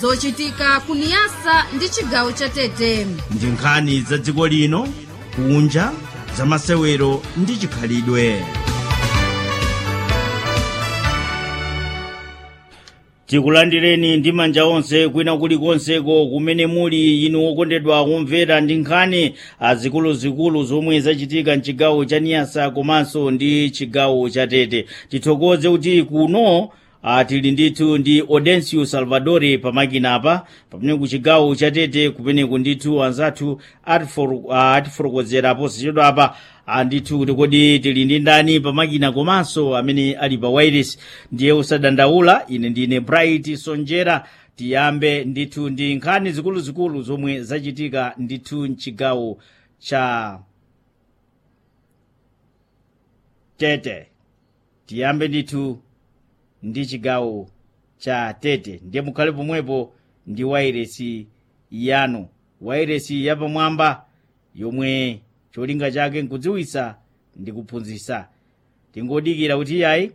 zochitika kuniyasa ndi chigawo cha tete ndi nkhani za dziko lino kunja za masewero ndi chikhalidwe tikulandireni ndi manja onse kwina kulikonseko kumene muli inu okondedwa kumvera ndi nkhani azikuluzikulu zomwe zachitika mchigawo cha niyasa komanso ndi chigawo cha tete tithokoze kuti kuno uh, tili ndithu ndi audencio salvadore pamakinapa pamene ku chigawo cha tete kumeneku ndithu anzathu atifotokozera uh, posachedwa apa andithu kuti kodi tili ndi ndani pamakina komanso amene ali pa wireless ndiye usadandaula ine ndine bright sonjera tiyambe ndithu ndi nkhani zikuluzikulu zomwe zachitika ndithu mchigawo cha tete tiyambe ndithu ndi chigawo cha tete ndiye mukhale pomwepo ndi wairesi yanu wairesi yapamwamba yomwe cholinga chake nkudziwitsa ndi kuphunzitsa tingodikira kuti yayi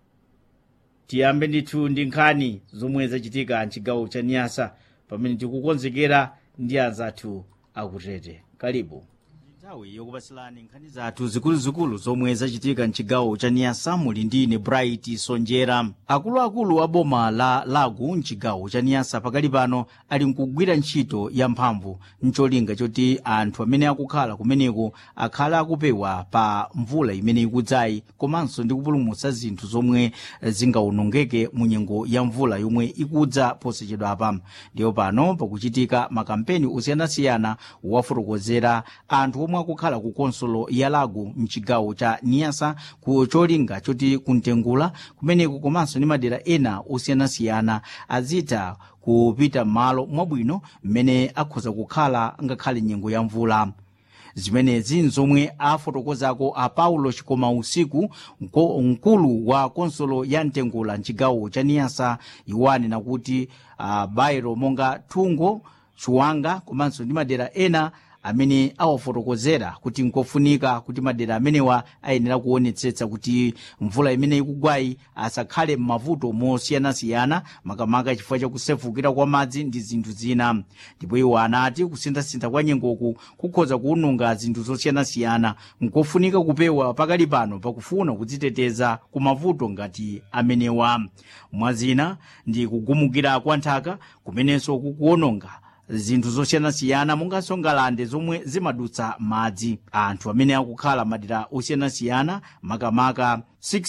tiyambe ndithu ndi nkhani zomwe zachitika mchigawo cha niyasa pamene tikukonzekera ndi anzathu akutete kalibu nthawi yokupasilani nkhani zathu zikuluzikulu zomwe zachitika mchigawo cha niyasa muli ndine bright sonjera akuluakulu a boma la lagu mchigawo cha niyasa pakali pano ali nkugwira ntchito yamphamvu mcholinga choti anthu amene akukhala kumeneko akhale akupewa pa mvula imene ikudzayi komanso ndi kupulumutsa zinthu zomwe zingawonongeke mu nyengo ya mvula yomwe ikudza posachedwapa ndiyo pano pakuchitika makampeni osiyanasiyana wafotokozera anthu omwe akukhala ku konsolo ya lago mchigawo cha niyasa ku cholinga choti kuntengula kumeneko komanso ndi madera ena osiyanasiyana azitha kupita m'malo mwabwino mmene akhoza kukhala ngakhale nyengo ya mvula zimenezi nzomwe afotokozako a paulo chikoma usiku mkulu wa konsolo ya mtengula mchigawo cha niyasa iwanena kuti uh, bairo monga thungo chiwanga komanso ndi madera ena amene awafotokozera kuti nkofunika kuti madera amenewa ayenera kuonetsetsa kuti mvula imene ikugwayi asakhale m'mavuto mosiyanasiyana makamaka chifukwa chakusefukira kwa madzi ndi zinthu zina ndipo iwo anati kusinthasintha kwa nyengoku kukhoza kuwononga zinthu zosiyanasiyana nkofunika kupewa pakali pano pakufuna kudziteteza ku mavuto ngati amenewa mwazina ndi kugumukira kwa nthaka kumenenso kukuwononga zinthu zosiyanasiyana monganso ngalande zomwe zimadutsa madzi anthu amene akukhala madera osiyanasiyana makamaka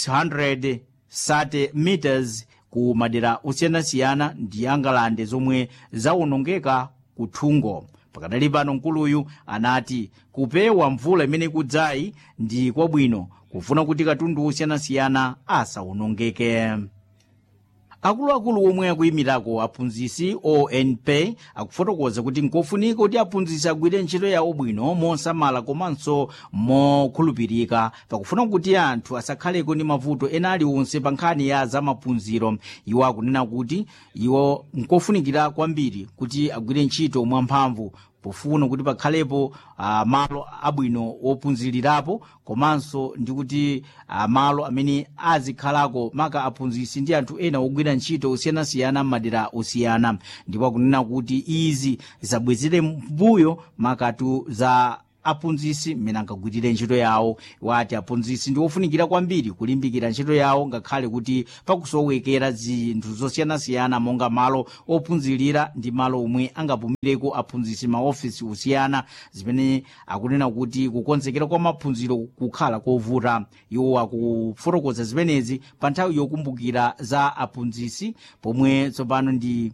630 meters ku madera osiyanasiyana ndi angalande zomwe zawonongeka ku thungo pakadali pano mkuluyu anati kupewa mvula imene ikudzayi ndi kwabwino kufuna kuti katundu osiyanasiyana asawonongeke akuluakulu omwe akuyimirako aphunzitsi onp akufotokoza kuti nkofunika kuti aphunzitsi agwire ntchito yawo bwino mosamala komanso mokhulupirika pakufuna kuti anthu asakhaleko ndi mavuto ena aliwonse pa nkhani ya zamaphunziro iwo akunena kuti iwo nkofunikira kwambiri kuti agwire ntchito mwamphamvu pofuna kuti pakhalepo uh, malo abwino wophunzirirapo komanso ndi kuti uh, malo amene azikhalako maka aphunzitsi ndi anthu ena ogwira ntchito osiyanasiyana m'madera osiyana ndipo akunena kuti izi zabwezere mbuyo makatu za aphunzitsi mmene angagwirire ntchito yawo wati aphunzitsi ndi ofunikira kwambiri kulimbikira ntchito yawo ngakhale kuti pakusowekera zinthu zosiyanasiyana monga malo ophunzirira ndi malo omwe angapumireko aphunzitsi maofisi osiyana zimene akunena kuti kukonzekera kwa maphunziro kukhala kovuta iwo akufotokoza zimenezi pa nthawi yokumbukira za aphunzitsi pomwe tsopano ndi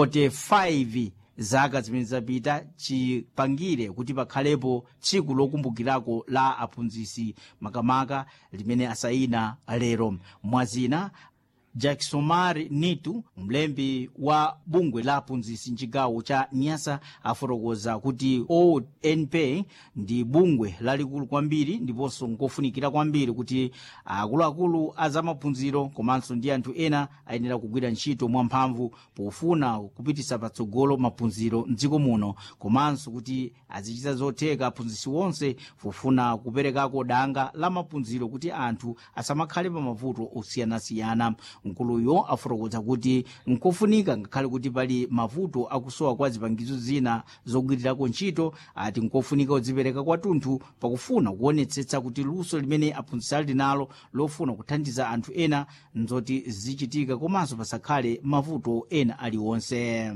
45 zaka zimene zapita chipangire kuti pakhalepo tsiku lokumbukirako la aphunzitsi makamaka limene asayina lero mwazina jacksomar nitu mlembi wa bungwe la aphunzitsi mchigawo cha nyasa afotokoza kuti onp ndi bungwe lalikulu kwambiri ndiponso nkofunikira kwambiri kuti akuluakulu a zamaphunziro komanso ndi anthu ena ayenera kugwira ntchito mwamphamvu pofuna kupitisa patsogolo maphunziro mdziko muno komanso kuti azichita zotheka aphunzitsi wonse pofuna kuperekako danga la maphunziro kuti anthu asamakhale pa mavuto osiyanasiyana mkuluyo afotokoza kuti nkofunika ngakhale kuti pali mavuto akusowa kwa zipangizo zina zogwirirako ntchito ati nkofunika kudzipereka kwathunthu pakufuna kuonetsetsa kuti luso limene aphunzitsi ali nalo lofuna kuthandiza anthu ena nzoti zichitika komanso pasakhale mavuto ena aliwonse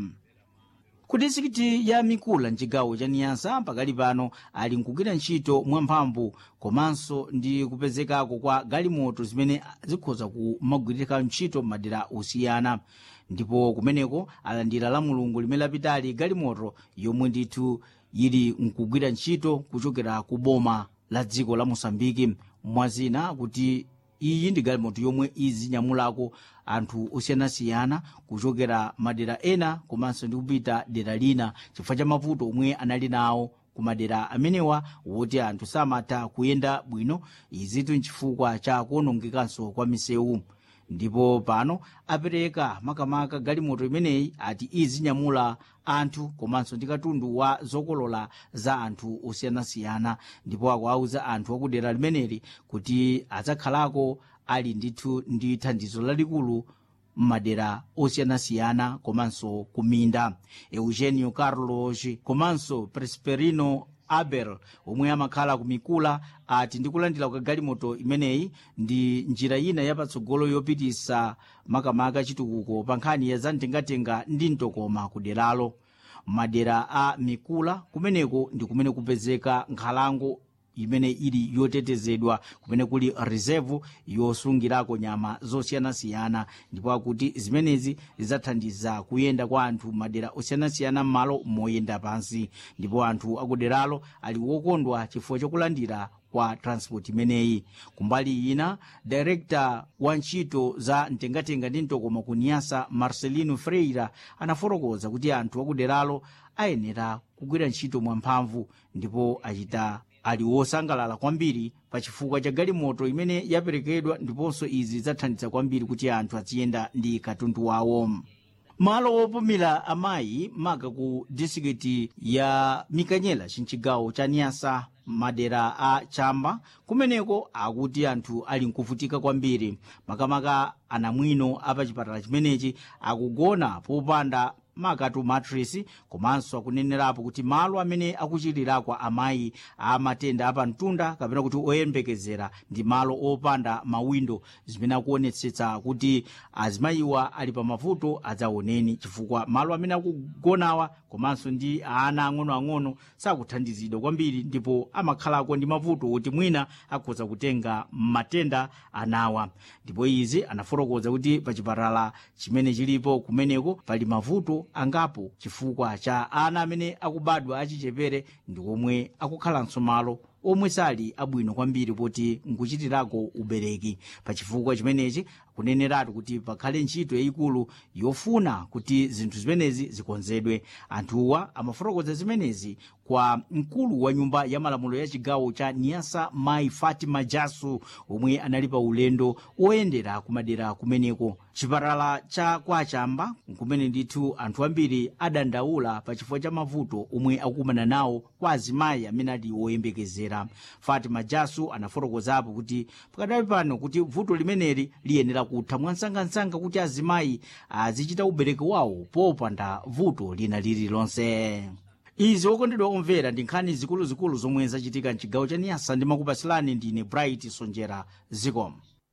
ku distrikiti ya mikula mchigawo cha niyasa pakali pano ali nkugwira ntchito mwamphamvu komanso ndi kupezekako kwa galimoto zimene zikhoza kumagwiririka ntchito madera osiyana ndipo kumeneko alandira la mulungu limene lapitali galimoto yomwe ndithu yili nkugwira ntchito kuchokera ku boma la dziko la mosambiki mwazina kuti iyi ndi galimoto yomwe izinyamulako anthu osiyanasiyana kuchokera madera ena komanso ndi kupita dera lina chifukwa cha mavuto omwe anali nawo ku madera amenewa woti anthu samatha kuyenda bwino izitu nchifukwa cha kuwonongekanso kwa misewu ndipo pano apereka makamaka galimoto imeneyi ati izinyamula anthu komanso ndi katundu wa zokolola za anthu osiyanasiyana ndipo akuwauza anthu akudera limeneli kuti adzakhalako ali ndithu ndi thandizo lalikulu m'madera osiyanasiyana komanso kuminda eugenio carlos komanso presperino abel omwe amakhala ku mikula ati ndikulandira kwa galimoto imeneyi ndi njira ina yapatsogolo yopitisa makamaka chitukuko pa nkhani ya zamtengatenga ndi mtokoma ku deralo madera a mikula kumeneko ndi kumene kupezeka nkhalango imene ili yotetezedwa kumene kuli reserve yosungirako nyama zosiyanasiyana ndipo akuti zimenezi zidzathandiza kuyenda kwa anthu madera osiyanasiyana m'malo moyenda pansi ndipo anthu akuderalo ali wokondwa chifukwa chokulandira kwa transport imeneyi kumbali ina director wa ntchito za mtengatenga ndi mtokoma ku niyasa marcelino freira anafotokoza kuti anthu akuderalo ayenera kugwira ntchito mwamphamvu ndipo achita ali wosangalala kwambiri pa chifukwa cha galimoto imene yaperekedwa ndiponso izi zathandiza kwambiri kuti anthu aziyenda ndi katundu wawo malo opumira amayi maka ku distrikiti ya mikanyela chinchigawo cha niyasa madera a chamba kumeneko akuti anthu ali nkuvutika kwambiri makamaka anamwino apachipatala chimenechi akugona popanda makatu matrisi komanso akunenerapo kuti malo amene akuchitirako amayi a matenda apamtunda kapena kuti oyembekezera ndi malo opanda mawindo zimene akuonetsetsa kuti azimayiwa ali pa mavuto adzaoneni chifukwa malo amene akugonawa komanso ndi ana ang'onoang'ono sakuthandizidwa kwambiri ndipo amakhalako ndi mavuto kuti mwina akhoza kutenga matenda anawa ndipo izi anafotokoza kuti pa chipatala chimene chilipo kumeneko pali mavuto angapo chifukwa cha ana amene akubadwa achichepere ndi omwe akukhalanso malo omwe sali abwino kwambiri poti nkuchitirako ubereki pa chifukwa chimenechi kuneneratu kuti pakhale ntchito yayikulu yofuna kuti zinthu zimenezi zikonzedwe anthuwa amafotokoza zimenezi kwa mkulu wa nyumba ya malamulo ya chigawo cha niyasa mai fatima jasu omwe anali pa ulendo oyendera kumadera kumeneko chipatala cha kwachamba kumene ndithu anthu ambiri adandaula pa chifukwa cha mavuto omwe akumana nawo kwa azimayi amene ali oyembekezera fatima jasu anafotokozapo kuti pakadali pano kuti vuto limeneli liyenera kutha mwansangansanga kuti azimayi azichita ubereki wawo popanda vuto lina lililonse izi okondedwa omvera ndi nkhani zikuluzikulu zomwe zachitika mchigawo cha niyasa ndimakupasilani ndine bright sonjera zikomo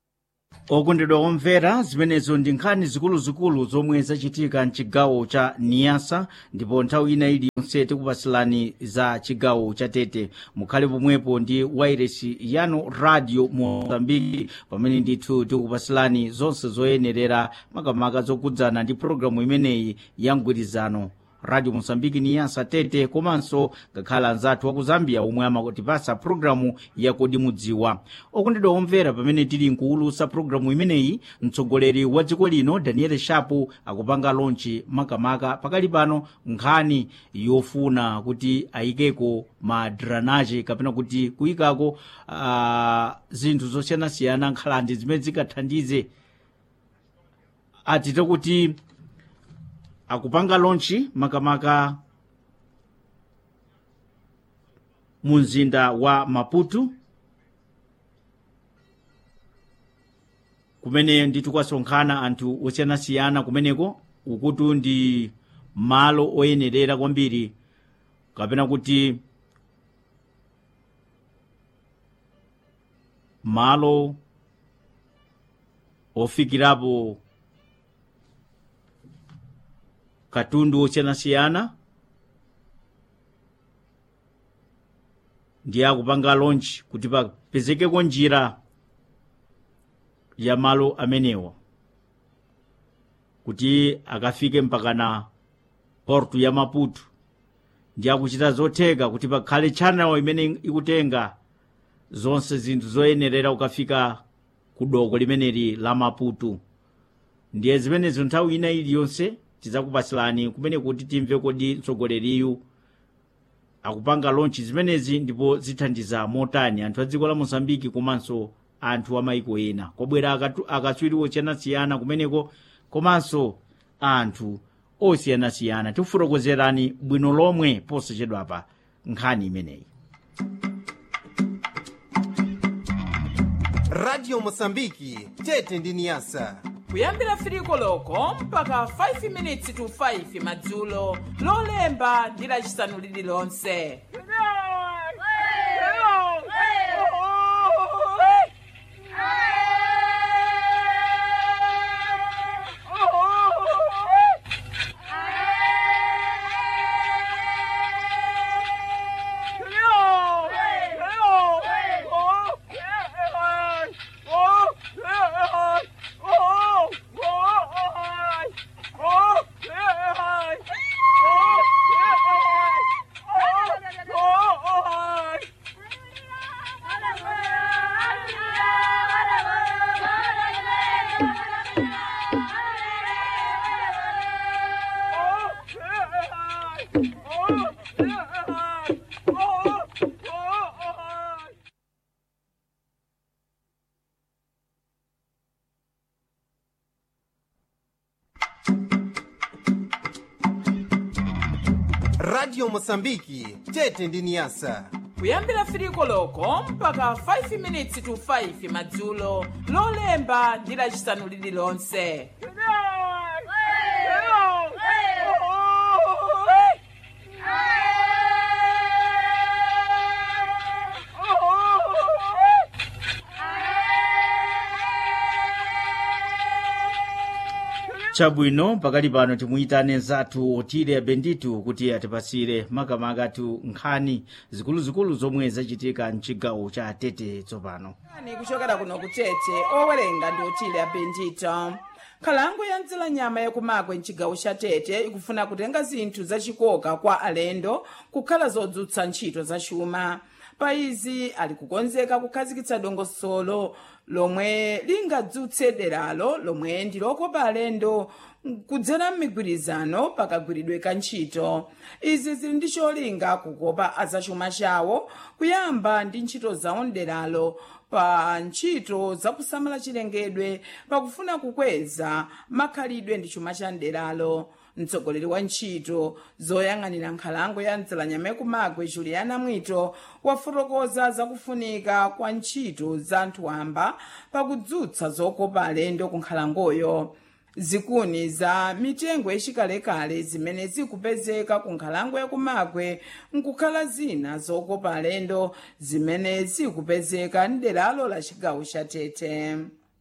okondedwa omvera zimenezo ndi nkhani zikuluzikulu zomwe zachitika mchigawo cha niyasa ndipo nthawi ina iliyonse tikupasilani za chigawo cha tete mukhale pomwepo ndi wairesi yanu radio mozambiki pamene ndithu tikupasilani zonse zoyenerera makamaka zokudzana ndi pologalamu imeneyi ya mgwirizano radio mosambiki niyasa tete komanso ngakhala anzathu waku zambia omwe amatipasa pulogalamu yakodi mudziwa okondedwa omvera pamene tili nkuwulutsa pulogalamu imeneyi mtsogoleri wa dziko lino daniel shapu akupanga lonchi makamaka pakali pano nkhani yofuna kuti ayikeko ma dranaje kapena kuti kuyikako uh, zinthu zosiyanasiyana nkhalande zimene zikathandize atite kuti akupanga lonchi makamaka mu mzinda wa maputo kumene ndithu kwasonkhana anthu osiyanasiyana kumeneko ukutu ndi malo oyenerera kwambiri kapena kuti malo ofikirapo katundu osiyanasiyana ndiye akupanga launch kuti papezekeko njira ya malo amenewa kuti akafike mpakana porto ya maputo ndi akuchita zotheka kuti pakhale channel imene ikutenga zonse zinthu zoyenerera kukafika ku doko limeneli la maputo ndiye zimenezo nthawi ina iliyonse tidzakupasilani kumene kuti timve kodi mtsogoleriyu akupanga launch zimenezi ndipo zithandiza motani anthu a dziko la mozambiki komanso anthu a maiko ena kobwera akatu- akatswiri osiyanasiyana kumeneko komanso anthu osiyanasiyana tikufotokozerani bwino lomwe posachedwapa nkhani imeneyi radio mosambiki tete ndi niyasa kuyambira firiko loko mpaka 5 minutes to 5 madzulo lolemba ndi lacisanu lililonse radio mosambiki tete ndi niyasa kuyambira firiko loko mpaka 5 minutes to 5 madzulo lolemba ndi lacisanu lililonse chabwino pakali pano timuyitane zathu otile benditu kuti atipasire makamaka tu nkhani zikuluzikulu zomwe zachitika mchigawo cha tete tsopano ani kuchokera kuno kutete owerenga ndi otile abendito nkhalango ya mdzela nyama yakumagwe mchigawo cha tete ikufuna kutenga zinthu zachikoka kwa alendo kukhala zodzutsa ntchito za chuma pa izi ali kukonzeka kukhazikitsa dongosolo lomwe lingadzutse deralo lomwe ndi lokopa alendo kudzera m'migwirizano pakagwiridwe ka ntchito izi zili ndi cholinga kukopa azachuma chawo kuyamba ndi ntchito zawo mderalo pa ntchito zakusamala chilengedwe pakufuna kukweza makhalidwe ndi chuma cha mderalo mtsogoleri wa ntchito zoyang'anira nkhalango ya mdzalanyama yakumagwe juliana mwito wafotokoza zakufunika kwa ntchito za anthu wamba pakudzutsa zokopa alendo ku nkhalangoyo zikuni za mitengo yachikalekale zimene zikupezeka ku nkhalango yakumagwe nkukhala zina zokopa alendo zimene zikupezeka mderalo la chigawo cha tete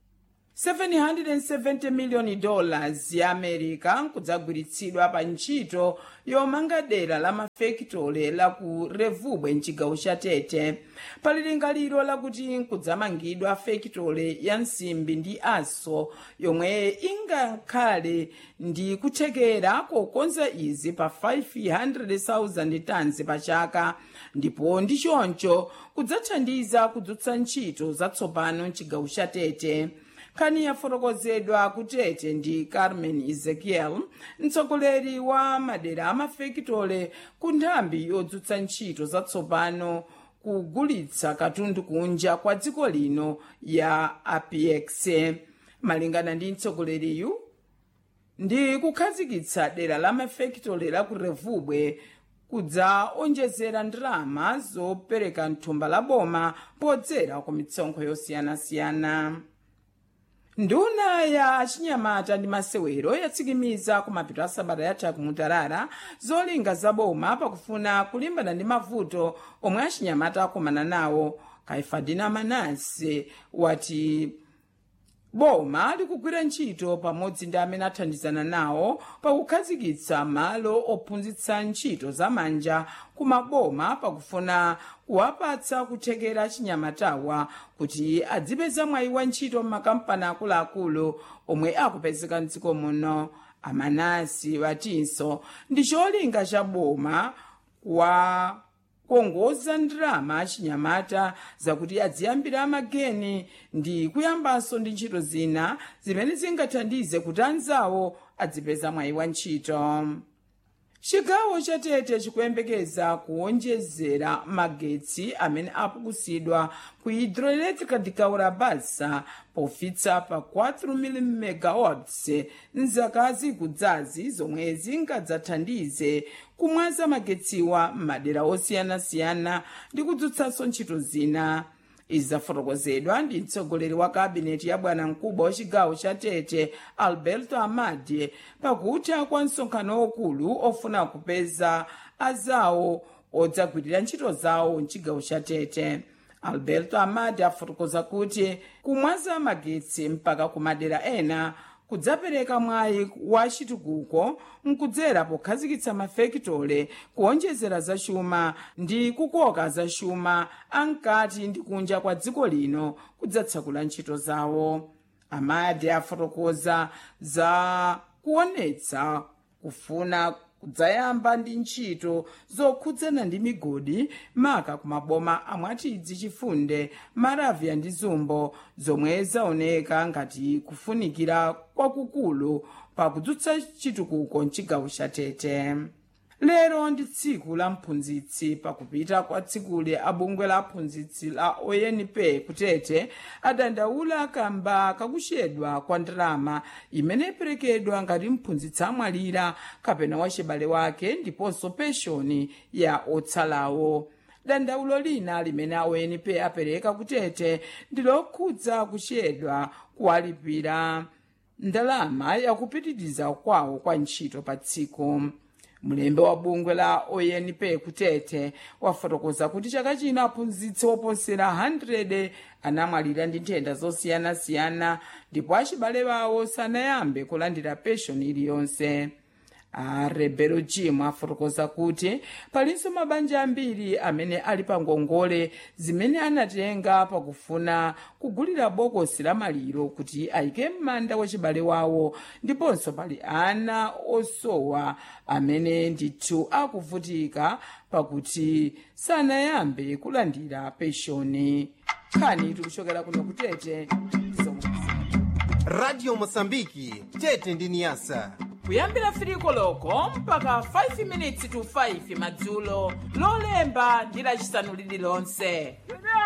770 miliyoni dollars ya america nkudzagwiritsidwa pa ntchito yomanga dera la mafekitole la ku revubwe mchigawo cha tete pali lingaliro lakuti nkudzamangidwa fekitole ya nsimbi ndi aso yomwe ingakhale ndi kuthekera kokonza izi pa 500,000 tons pa chaka ndipo ndi choncho kudzathandiza kudzutsa ntchito zatsopano mchigawo cha tete nkhani yafotokozedwa kutete ndi carmen ezekiel mtsogoleri wa madera amafekitole ku nthambi yodzutsa ntchito zatsopano kugulitsa katundu kunja kwa dziko lino ya apx malingana ndi mtsogoleriyu ndi kukhazikitsa dera la mafekitole la ku revubwe kudzaonjezera ndalama zopereka mthumba la boma podzera ku mitsonkho yosiyanasiyana nduna ya achinyamata ndi masewero yatsikimiza kumapeto a sabata yatha kumutarara zolinga za boma pakufuna kulimbana ndi mavuto omwe achinyamata akumana nawo kaifadina manase wati boma likugwira ntchito pamodzi ndi amene athandizana nawo pakukhazikitsa malo ophunzitsa ntchito zamanja ku maboma pakufuna kuwapatsa kuthekera achinyamatawa kuti adzipeza mwayi wa ntchito m'makampani akuluakulu omwe akupezeka mdziko muno amanasi watinso ndi cholinga cha boma kwa kuongoza ndalama achinyamata zakuti adziyambira amageni ndi kuyambanso ndi ntchito zina zimene zingathandize kuti anzawo adzipeza mwayi wa ntchito chigawo cha tete chikuyembekeza kuwonjezera magetsi amene apukusidwa ku hidroelectrica de kaurabasa pofitsa pa 4 megawatts mzaka zikudzazi zomwe zingadzathandize kumwaza magetsiwa m'madera osiyanasiyana ndi kudzutsanso ntchito zina izi zafotokozedwa ndi mtsogoleri wa kabineti ya bwana mkubwa wa chigawo cha tete alberto amadi pakutha kwa msonkhano waukulu ofuna kupeza azawo odzagwirira ntchito zawo mchigawo cha tete alberto amadi afotokoza kuti kumwaza magetsi mpaka ku madera ena kudzapereka mwayi wa chitukuko mkudzera pokhazikitsa mafekitole kuonjezera zachuma ndi kukoka zachuma ankati ndi kunja kwa dziko lino kudzatsekula ntchito zawo amadi afotokoza za kuonetsa kufuna kudzayamba ndi ntchito zokhudzana ndi migodi maka ku maboma amwatidzi chifunde maravya ndi zumbo zomwe zaoneka ngati kufunikira kwakukulu pakudzutsa chitukuko mchigawo cha tete lero ndi tsiku la mphunzitsi pakupita kwa tsikuli abungwe la aphunzitsi la onp kutete adandaula kamba kakuchedwa kwa ndalama imene iperekedwa ngati mphunzitsi amwalira kapena wachibale wake ndiponso penshoni ya otsalawo dandaulo lina limene aonp apereka kutete ndi lokhudza kuchedwa kuwalipira ndalama yakupitiriza kwawo kwa ntchito pa tsiku mlembe wa bungwe la onp kutete wafotokoza kuti chaka chino aphunzitsi oposera 100 anamwalira ndi nthenda zosiyanasiyana ndipo achibale bawo sanayambe kulandira penshoni iliyonse arebero jim afotokoza kuti palinso mabanja ambiri amene ali pa ngongole zimene anatenga pakufuna kugulira bokosi la maliro kuti ayike m'manda wachibale wawo ndiponso pali ana osowa amene ndithu akuvutika pakuti sanayambe kulandira penshoni nkhani tikuchokera kuno kutete zomwe radio mosambiki tete ndi niyasa kuyambira firiko loko mpaka 5 minutes to 5 madzulo lolemba ndi lacisanu lililonse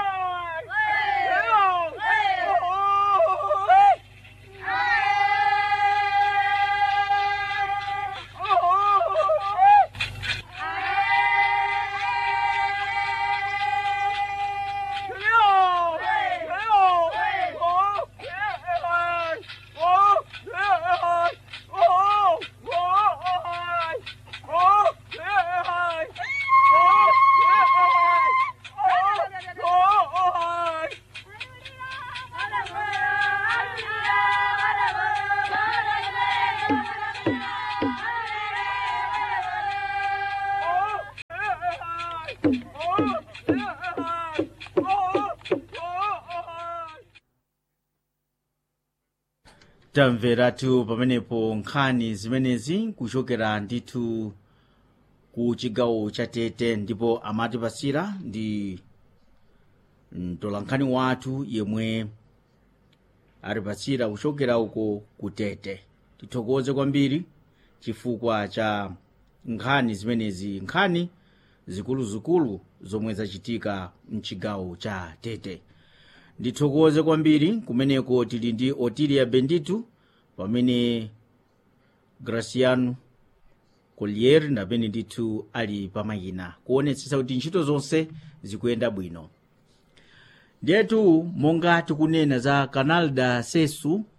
tamveratu pamenepo nkhani zimenezi kuchokera ndithu ku chigawo cha tete ndipo amatipasira ndi mtolankhani wathu yemwe atipasira kuchokera uko ku tete tithokoze kwambiri chifukwa cha nkhani zimenezi nkhani zikuluzikulu zomwe zachitika mchigawo cha tete ndithokoze kwambiri kumeneko tili ndi otilia benditu pamene graciano collier napene ndithu ali pamayina kuonetsetsa kuti ntchito zonse zikuyenda bwino ndiyetu monga tikunena za canal da sesu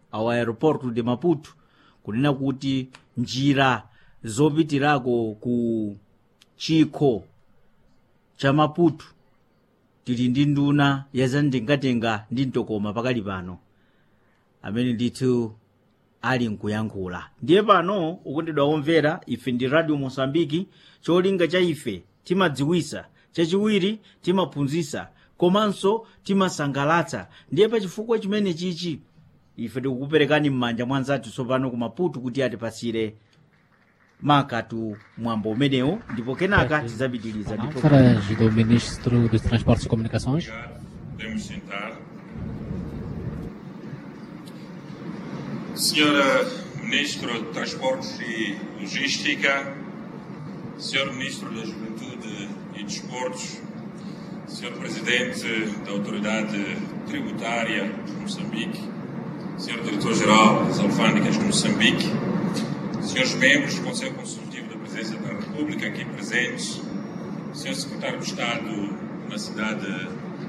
ao aeroporto de maputo kunena kuti njira zopitirako ku chikho cha maputo tili ndi nduna ya zamtengatenga ndi mtokoma pakali pano amene ndithu ali nkuyankhula ndiye pano ukondedwa omvera ife ndi radio mosambiki cholinga cha ife timadziwisa chachiwiri timaphunzitsa komanso timasangalatsa ndiye pa chifukwa chimene chichi ife tikukuperekani m'manja mwa anzathu tsopano ku maputo kuti atipasire makatu mwambo umenewo ndipo kenaka tidzapitiriza ndipo Palavras do Ministro dos Transportes e Comunicações. Podemos sentar. Senhora Ministro de Transportes e Logística, Senhor Ministro da Juventude e Desportos, Senhor Presidente da Autoridade Tributária de Moçambique, Senhor Diretor-Geral das Alfândegas de Moçambique, Senhores membros do Conselho Consultivo da Presidência da República aqui presentes, Senhor Secretário de Estado na cidade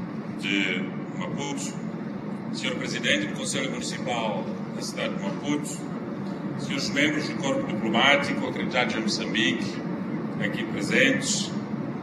de Maputo, Senhor Presidente do Conselho Municipal da cidade de Maputo, Senhores membros do Corpo Diplomático acreditados em Moçambique, aqui presentes,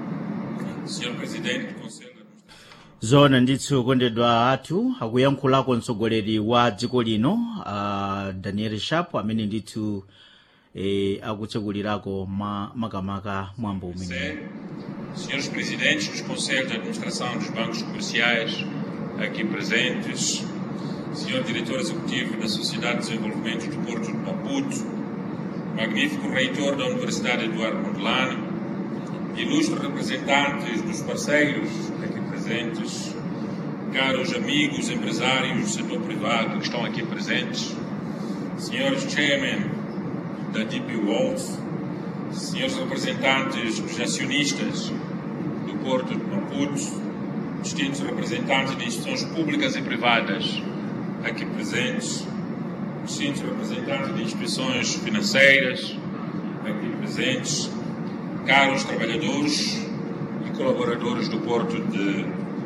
Senhor Presidente do Conselho zona ndithu kondedwa athu akuyankhulako mtsogoleri wa dziko lino uh, daniel sharp amene ndithu eh, akutsekulirako ma, makamaka mwambo umenewu Sé, senhores presidentes dos conselhos de administração dos bancos comerciais aqui presentes, senhor diretor executivo da Sociedade de Desenvolvimento do Porto de Maputo, magnífico reitor da Universidade Eduardo Mondlane, ilustres representantes dos parceiros aqui presentes, caros amigos empresários do setor privado que estão aqui presentes, senhores chairman da DP World, senhores representantes dos acionistas do Porto de Maputo, distintos representantes de instituições públicas e privadas aqui presentes, distintos representantes de instituições financeiras aqui presentes, caros trabalhadores e colaboradores do Porto de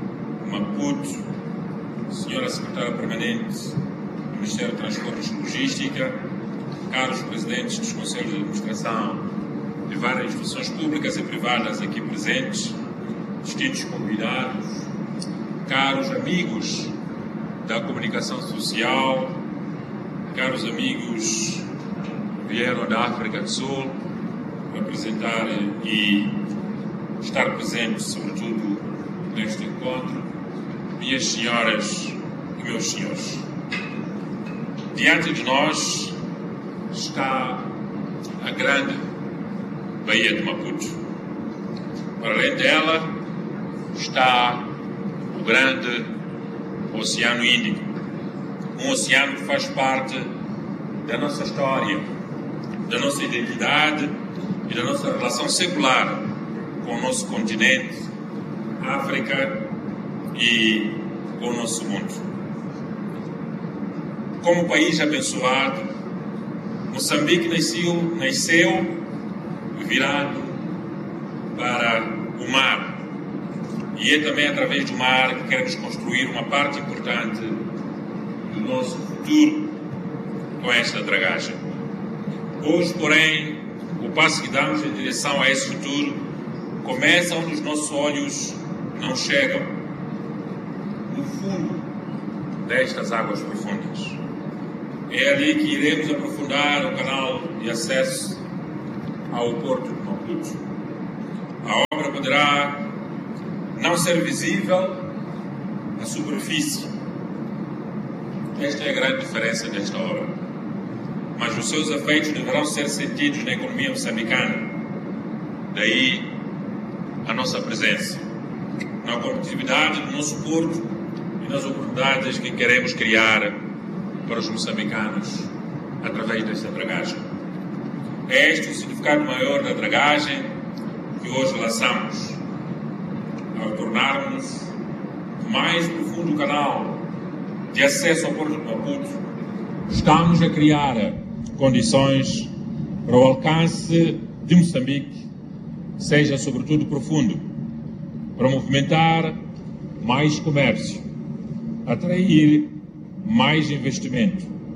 Maputo, senhora Secretária Permanente do Ministério de Transportes e Logística, caros presidentes dos conselhos de administração de várias instituições públicas e privadas aqui presentes, distintos convidados, caros amigos da comunicação social, caros amigos que vieram da África do Sul representar e estar presentes, sobretudo, neste encontro, minhas senhoras e meus senhores. Diante de nós está a grande Baía de Maputo. Para além dela está o grande Oceano Índico, um oceano que faz parte da nossa história, da nossa identidade e da nossa relação secular com o nosso continente, África e com o nosso mundo. Como país abençoado, Moçambique nasceu, nasceu virado para o mar. E é também através do mar que queremos construir uma parte importante do nosso futuro com esta dragagem. Hoje, porém, o passo que damos em direção a esse futuro começa onde os nossos olhos não chegam no fundo destas águas profundas. É ali que iremos aprofundar o canal de acesso ao Porto de Maputo. A obra poderá não ser visível à superfície. Esta é a grande diferença desta obra. Mas os seus efeitos deverão ser sentidos na economia moçambicana. Daí a nossa presença na competitividade do nosso porto e nas oportunidades que queremos criar para os moçambicanos através desta dragagem. É este o significado maior da dragagem que hoje lançamos. Ao tornarmos o mais profundo canal de acesso ao Porto de Maputo, estamos a criar condições para o alcance de Moçambique seja sobretudo profundo, para movimentar mais comércio, atrair mais investimento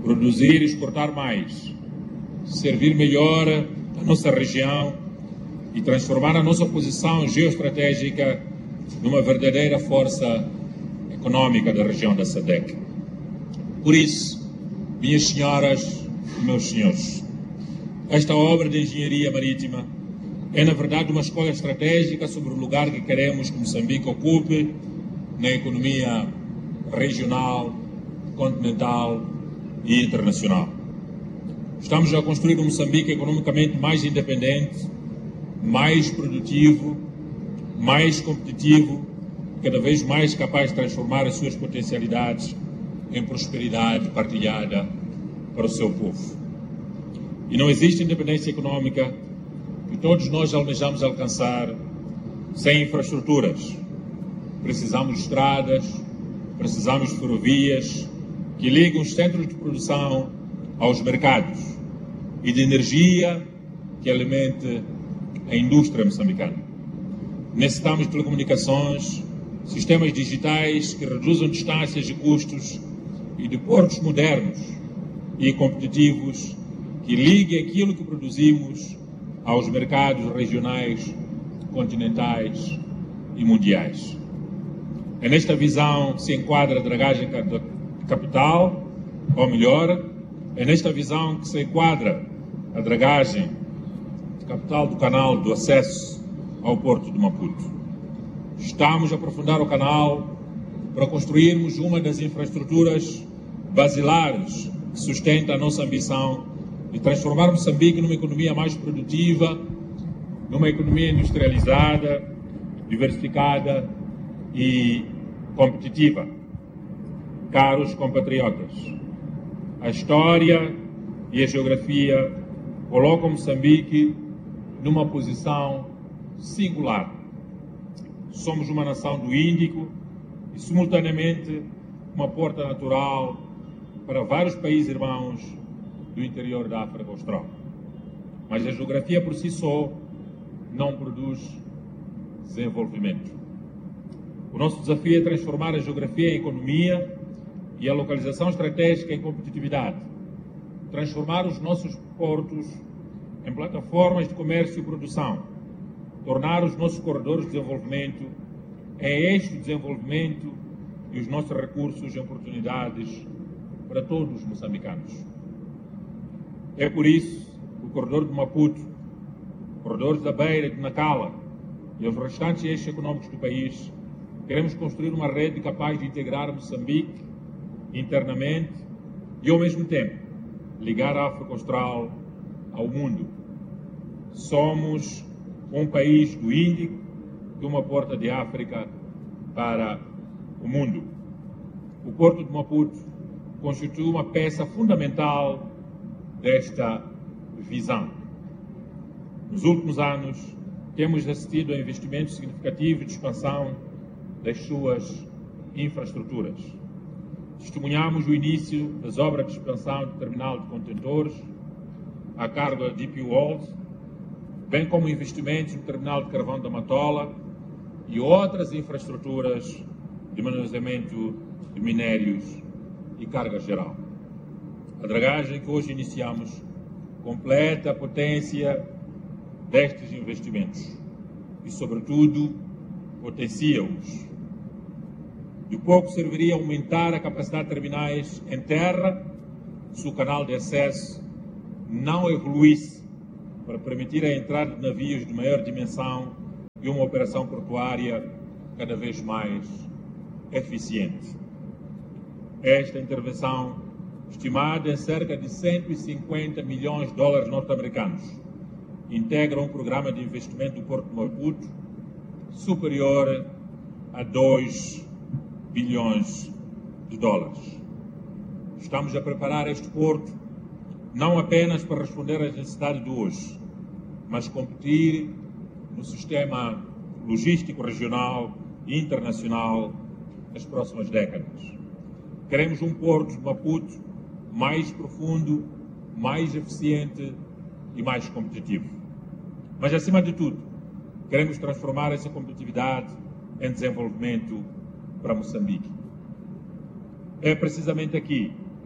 produzir e exportar mais, servir melhor a nossa região e transformar a nossa posição geoestratégica numa verdadeira força econômica da região da SADEC. Por isso, minhas senhoras e meus senhores, esta obra de engenharia marítima é, na verdade, uma escolha estratégica sobre o lugar que queremos que Moçambique ocupe na economia regional, continental e internacional. Estamos a construir um Moçambique economicamente mais independente, mais produtivo, mais competitivo, cada vez mais capaz de transformar as suas potencialidades em prosperidade partilhada para o seu povo. E não existe independência econômica que todos nós almejamos alcançar sem infraestruturas. Precisamos de estradas, precisamos de ferrovias que ligam os centros de produção aos mercados e de energia que alimente a indústria moçambicana. Necessitamos de telecomunicações, sistemas digitais que reduzam distâncias e custos e de portos modernos e competitivos que liguem aquilo que produzimos aos mercados regionais, continentais e mundiais. É nesta visão que se enquadra a dragagem capital, ou melhor, é nesta visão que se enquadra a dragagem de capital do canal do acesso ao porto de Maputo. Estamos a aprofundar o canal para construirmos uma das infraestruturas basilares que sustenta a nossa ambição de transformar Moçambique numa economia mais produtiva, numa economia industrializada, diversificada e competitiva. Caros compatriotas, a história e a geografia colocam Moçambique numa posição singular. Somos uma nação do Índico e, simultaneamente, uma porta natural para vários países irmãos do interior da África Austral. Mas a geografia por si só não produz desenvolvimento. O nosso desafio é transformar a geografia em economia e a localização estratégica em competitividade. Transformar os nossos portos em plataformas de comércio e produção. Tornar os nossos corredores de desenvolvimento em eixo de desenvolvimento e os nossos recursos em oportunidades para todos os moçambicanos. É por isso que o corredor de Maputo, corredores da Beira de Nacala e os restantes eixos econômicos do país, queremos construir uma rede capaz de integrar Moçambique internamente e, ao mesmo tempo, ligar a África Austral ao mundo. Somos um país do Índico, de uma porta de África para o mundo. O Porto de Maputo constitui uma peça fundamental desta visão. Nos últimos anos, temos assistido a investimentos significativos de expansão das suas infraestruturas. Testemunhamos o início das obras de expansão do terminal de contentores a cargo da DP World, bem como investimentos no terminal de carvão da Matola e outras infraestruturas de manuseamento de minérios e carga geral. A dragagem que hoje iniciamos completa a potência destes investimentos e, sobretudo, potencia-os. De pouco serviria aumentar a capacidade de terminais em terra se o canal de acesso não evoluísse para permitir a entrada de navios de maior dimensão e uma operação portuária cada vez mais eficiente. Esta intervenção, estimada em cerca de 150 milhões de dólares norte-americanos, integra um programa de investimento do Porto de Maputo superior a 2 bilhões de dólares. Estamos a preparar este porto não apenas para responder às necessidades de hoje, mas competir no sistema logístico regional e internacional nas próximas décadas. Queremos um porto de Maputo mais profundo, mais eficiente e mais competitivo. Mas, acima de tudo, queremos transformar essa competitividade em desenvolvimento para Moçambique. É precisamente aqui que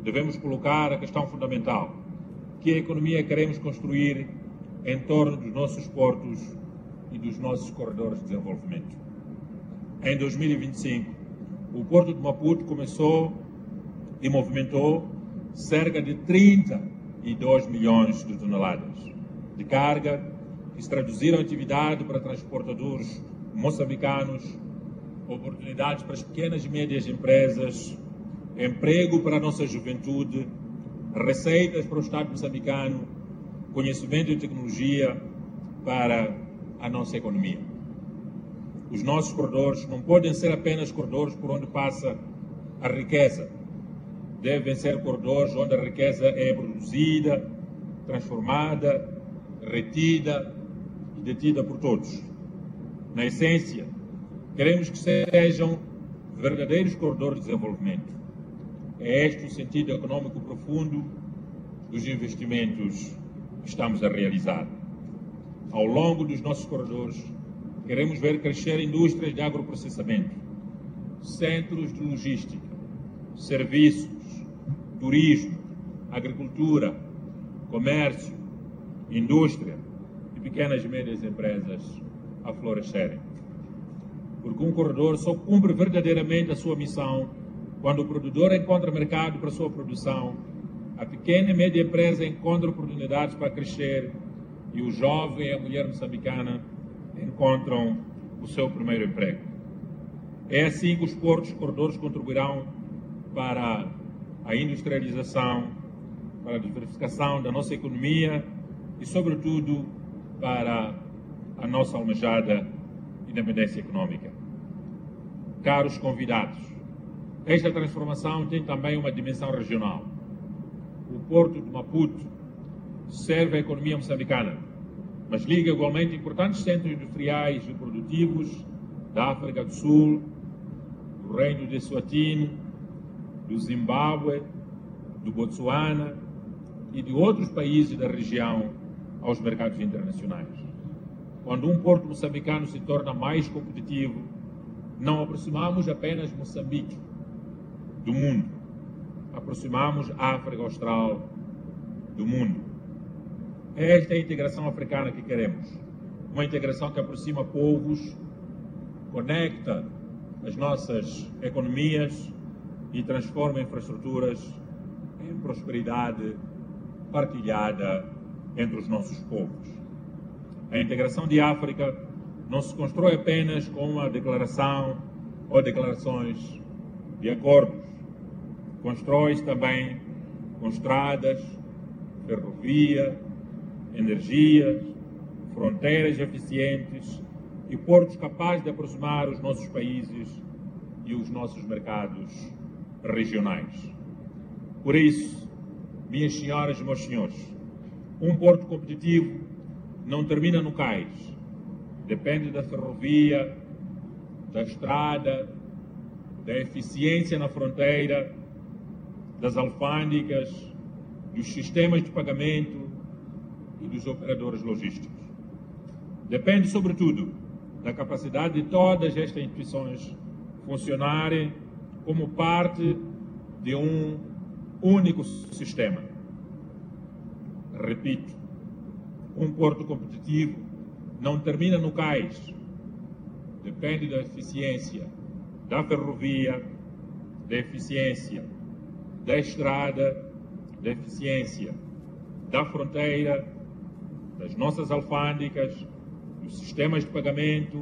devemos colocar a questão fundamental: que economia queremos construir em torno dos nossos portos e dos nossos corredores de desenvolvimento. Em 2025, o Porto de Maputo começou e movimentou cerca de 32 milhões de toneladas de carga que se traduziram em atividade para transportadores moçambicanos, oportunidades para as pequenas e médias empresas, emprego para a nossa juventude, receitas para o Estado moçambicano, conhecimento e tecnologia para a nossa economia. Os nossos corredores não podem ser apenas corredores por onde passa a riqueza. Devem ser corredores onde a riqueza é produzida, transformada, retida e detida por todos. Na essência, queremos que sejam verdadeiros corredores de desenvolvimento. É este o sentido econômico profundo dos investimentos que estamos a realizar. Ao longo dos nossos corredores, queremos ver crescer indústrias de agroprocessamento, centros de logística, serviços, turismo, agricultura, comércio, indústria e pequenas e médias empresas a florescerem. Porque um corredor só cumpre verdadeiramente a sua missão quando o produtor encontra mercado para a sua produção, a pequena e média empresa encontra oportunidades para crescer e o jovem e a mulher moçambicana encontram o seu primeiro emprego. É assim que os portos corredores contribuirão para a industrialização, para a diversificação da nossa economia e, sobretudo, para a nossa almejada independência econômica. Caros convidados, esta transformação tem também uma dimensão regional. O porto de Maputo serve a economia moçambicana, mas liga igualmente importantes centros industriais e produtivos da África do Sul, do Reino de Eswatini, do Zimbábue, do Botsuana e de outros países da região aos mercados internacionais. Quando um porto moçambicano se torna mais competitivo, não aproximamos apenas Moçambique do mundo, aproximamos a África Austral do mundo. É esta a integração africana que queremos. Uma integração que aproxima povos, conecta as nossas economias e transforma infraestruturas em prosperidade partilhada entre os nossos povos. A integração de África não se constrói apenas com uma declaração ou declarações de acordos. Constrói-se também com estradas, ferrovia, energias, fronteiras eficientes e portos capazes de aproximar os nossos países e os nossos mercados regionais. Por isso, minhas senhoras e meus senhores, um porto competitivo não termina no cais. Depende da ferrovia, da estrada, da eficiência na fronteira, das alfândegas, dos sistemas de pagamento e dos operadores logísticos. Depende, sobretudo, da capacidade de todas estas instituições funcionarem como parte de um único sistema. Repito, um porto competitivo não termina no cais. Depende da eficiência da ferrovia, da eficiência da estrada, da eficiência da fronteira, das nossas alfândegas, dos sistemas de pagamento